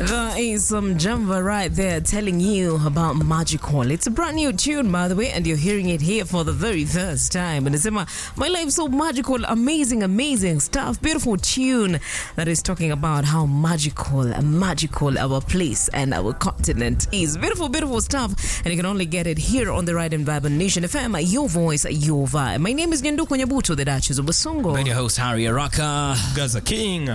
There is some Jumva right there telling you about Magical. It's a brand new tune, by the way, and you're hearing it here for the very first time. And it's my, my life so magical, amazing, amazing stuff. Beautiful tune that is talking about how magical, magical our place and our continent is. Beautiful, beautiful stuff. And you can only get it here on the Right and Vibrant Nation FM. Your voice, your vibe. My name is Nyanduko Nyabuto, the Duchess of Basongo. Radio host Harry Araka. Gaza King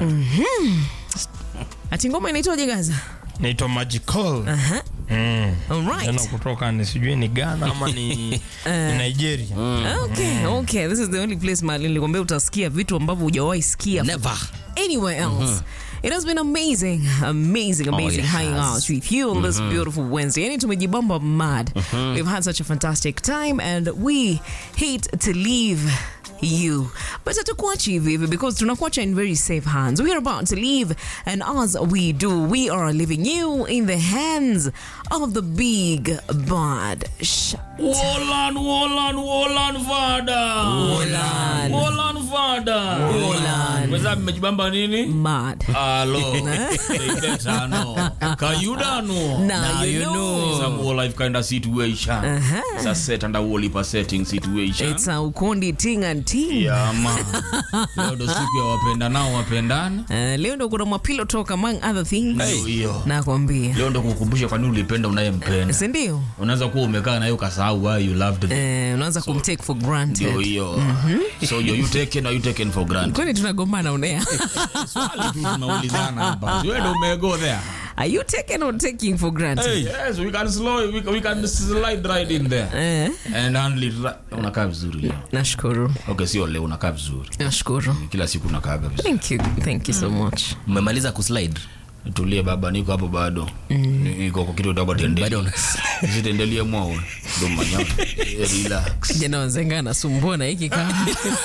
Ati ngoma inaitwaje Gaza? naitwa Magical Aha. mm. All right. Tena kutoka ni sijui ni Ghana ama ni, ni Nigeria Okay, okay. This is the only place mahali nilikwambia utasikia vitu ambavyo hujawahi sikia Never. anywhere else. It has been amazing, amazing, amazing it hanging has. out with you on this beautiful Wednesday. Yani tumejibamba mad. We've had such a fantastic time and we hate to leave you. But hatukuachi hivi hivi because tunakuacha in very safe hands. We are about to leave and as we do, we are leaving you in the hands of the big bad shot. Wolan, Wolan, Wolan Vada. Wolan. Wolan Vada. Wolan. Mweza mmejibamba nini? Mad. Alo. Ike tano. Kayudano. Now you know. Some whole life kind of situation. It's a set and a whole heap of setting situation. It's a ukondi ting and ting. Yeah, man. Leo ndo siku ya wapenda nao wapendana. Uh, leo ndo kuna mapilo talk among other things Ndio hiyo. nakwambia Leo ndo kukumbusha kwa nini ulipenda unayempenda. sindio Unaweza kuwa umekaa naye ukasahau why you loved them. uh, unaanza kumtake for Ndio granted hiyo. So you you taken or you taken for granted. kwani tunagombana unea Swali tu tunaulizana hapa. Wewe ndo umego there. are you taken or taking for granted Yes, we can slow we, can- we can slide right in there. eh, And handle it right. Unakaa vizuri leo. nashukuru Okay, sio leo unakaa vizuri. nashukuru Kila siku unakaaga vizuri. thank you thank you so much Mmemaliza kuslide. Tulie baba, niko hapo bado. Niko kwa kitu tabati Bado endelea. una- Zitendelia mwawe. Ndo manyama. Relax. jana wazenga anasumbua na hiki kama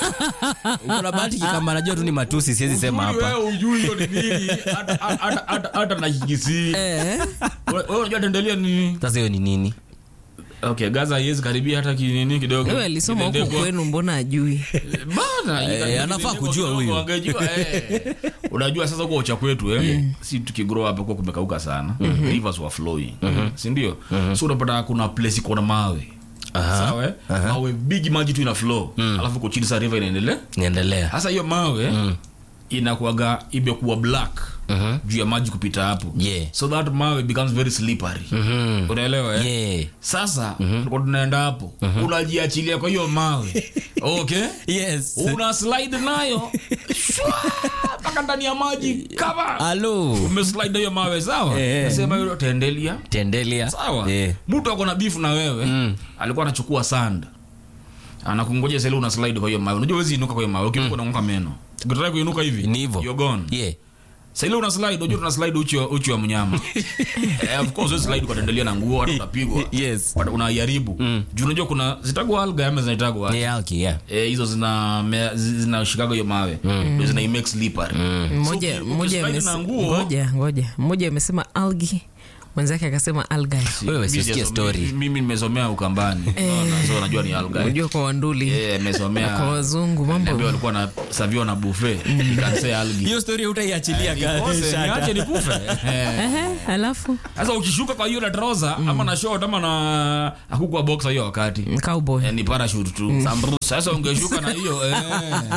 Uko na bahati kama najua tu ni matusi siwezi sema hapa. Wewe ujui hiyo ni nini? Hata- hata- hata- hata na higisi. eh, Wewe unajua tendelia ni Sasa hiyo ni nini? Okay, Gaza haiwezi karibia hata kinini kidogo. wewe alisoma huko Kitendeko. kwenu mbona ajui Bana, Eh, kitendeko anafaa kujua kidogo huyu. angejua, eh. Unajua sasa kwa ucha kwetu eh. Si tukigrow up kwa kumekauka sana. Rivers were flowing. Si ndio? So unapata kuna place iko na mawe. Sawa? eh? Mawe big maji tu ina flow. Alafu kwa chini sa river inaendelea. Niendelea. Sasa hiyo mawe inakuwaga imekuwa black juu ya maji kupita hapo. Yeah. So that mawe becomes very slippery. Mhm. Unaelewa eh? Yeah. sasa tulikuwa tunaenda hapo unajiachilia kwa hiyo mawe okay Yes. una slide nayo shwa, mpaka ndani ya maji kama Hello. umeslide na hiyo mawe sawa Eh. nasema hiyo tendelia Tendelia. sawa Yeah. mtu ako na bifu na wewe alikuwa anachukua sand anakungoja sasa ile una slide kwa hiyo mawe unajua huwezi inuka kwa hiyo mawe ukiinuka unaanguka meno ukitaka kuinuka hivi Ni hivyo. you're gone Yeah. sasa ile una slide unajua tuna slide uchi wa, uchi wa mnyama eh, of course huwezi slide kwa tendelia na nguo hata utapigwa Yes. Wata- unaiharibu juu unajua kuna zitagwa alga ama zinaitagwa Yeah, okay, yeah. eh, hizo zina mea- zi- zinashikaga hiyo mawe ndio zina imake slippery mmoja uki- mmoja ukislide ames- na nguo- ngoja ngoja mmoja amesema algi mwenzake akasema algai Wewe Mimi sisikia sijasomea- story. mimi nimesomea ukambani Unaona, so najua ni alga unajua kwa wanduli eh nimesomea kwa wazungu Niambia mambo walikuwa na saviwa na buffet ikansea algi Hiyo story utaiachilia Nikose, niache nikufe Eh. Ehe, alafu sasa ukishuka kwa hiyo na trouser ama na short ama na akukwa boxer hiyo wakati cowboy Eh, ni parachute tu Sambru. sasa ungeshuka na hiyo eh.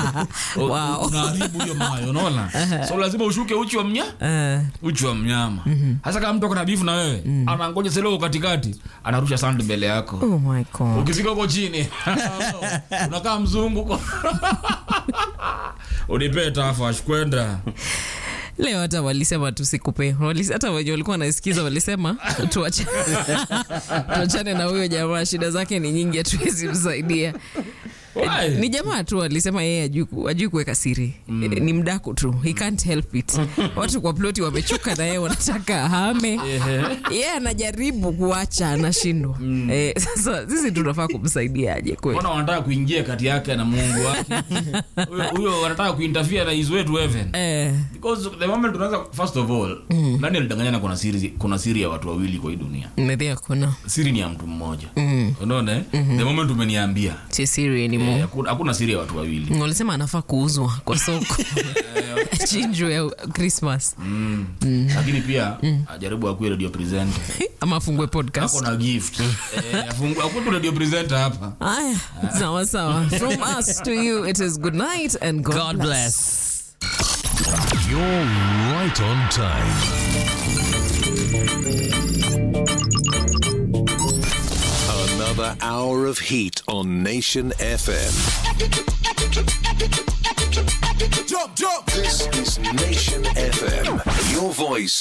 U- Wow. unaharibu hiyo mayo unaona so lazima ushuke uchi wa mnya Eh, uchi wa mnyama hasa kama mtu ako na bifu na wewe anangoja seleo katikati anarusha sand mbele yako oh my god ukifika huko chini unakaa mzungu kwa- unipee tafash kwenda leo hata walisema tusikupe Walis- hata wenye walikuwa wanasikiza walisema tuacha- tuachane na huyo jamaa shida zake ni nyingi hatuwezi msaidia Why? ni jamaa tu alisema yeye ajui ku- ajui kuweka siri Eh, ni mdako tu he can't help it watu kwa ploti wamechoka na yeye wanataka ahame yeye anajaribu kuacha anashindwa eh, sasa sisi tunafaa kumsaidiaje kweli mbona wanataka kuingia kati yake na mungu wake Huyo- huyo wanataka kuinterfere na his way to heaven eh, because the moment tunaanza first of all nani alidanganyana kuna siri kuna siri ya watu wawili kwa hii dunia maybe hakuna siri ni ya mtu mmoja unaona eh? the moment umeniambia si siri anymore Eh, hakuna- hakuna siri ya watu wawili walisema anafaa kuuzwa kwa soko chinjwa ya Christmas lakini pia ajaribu akuwe radio presenter ama afungwe podcast ako na gift Eh, afungu- akuwe tu radio presenter hapa Aya, sawa sawa. From us to you, it is good night and God, God bless. You're right on time. Another hour of heat on Nation FM. Jump, jump! This is Nation FM. Your voice,